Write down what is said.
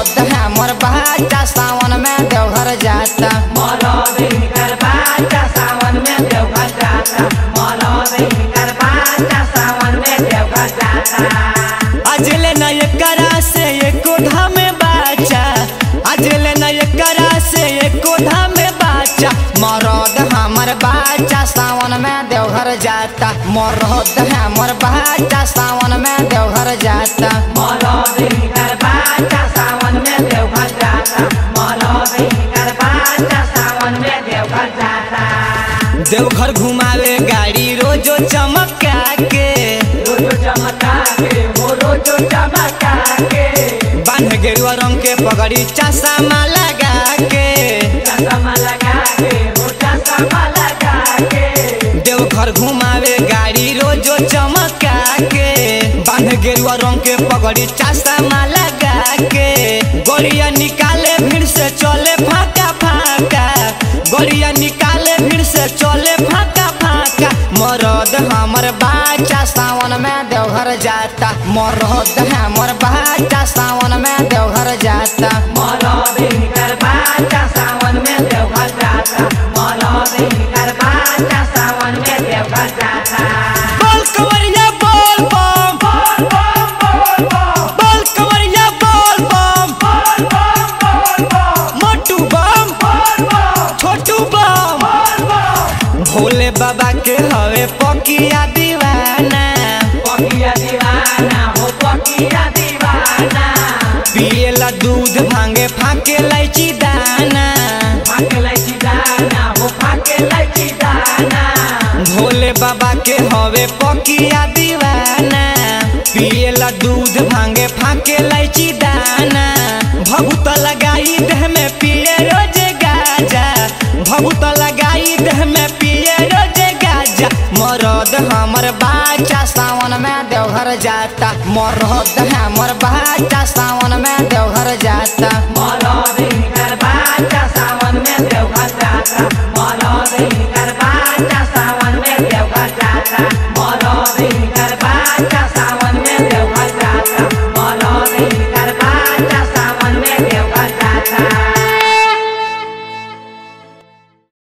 मरद हमर बच्चा सावन में देवघर जाता मरद हिनकर बाचा सावन में देवघर जाता मरद हिनकर बाचा सावन में देवघर जाता अजले न एकरा से एको धाम बाचा अजले न एकरा से एको धाम बाचा मरद हमर बच्चा सावन में देवघर जाता मरद हमर बच्चा सावन में देवघर जाता मरद हिनकर बाचा सावन में देवघर जाता मरद हिनकर बाचा सावन में देवघर जाता देवघर घुमावे गाड़ी रोजो चमका के रोजो चमका के हो रोजो चमका के बांध गेरुआ रंग के पगड़ी चश्मा लगा के चश्मा लगा के हो चश्मा लगा के देवघर घुमावे गाड़ी रोजो चमका के बांध गेरुआ रंग के पगड़ी चश्मा लगा के गोलियां निकाले भीड़ से चले फाका फाका गोलियां निकाले भीड़ से चले फाका फाका मरद हमर बच्चा सावन में देवघर जाता मरद हमर बच्चा सावन में देवघर जाता मरद हिनकर बाचा सावन में देवघर जाता मरद हिनकर बाचा सावन में देवघर जाता बोल कवरिया बोल बम बोल बम बोल बम बोल कवरिया बोल बम बोल बम बोल बम मोटू बम बोल बम छोटू बम बोल बम भोले बाबा के हवे पकिया दीवाना पकिया दीवाना हो पकिया दीवाना पिएला दूध भांगे फाके लाइची दाना फाके लैची दाना हो फाके लैची दाना भोले बाबा के हवे पकिया दीवाना पिएला दूध भांगे फाके लाइची दाना भभूत लगाई देह में पिए रोज गाजा भभूत लगाई देह में पिए रोज गाजा मरद हमर बच्चा सावन में देवघर जाता मरद हमर बच्चा सावन में देवघर जाता मरद हिनकर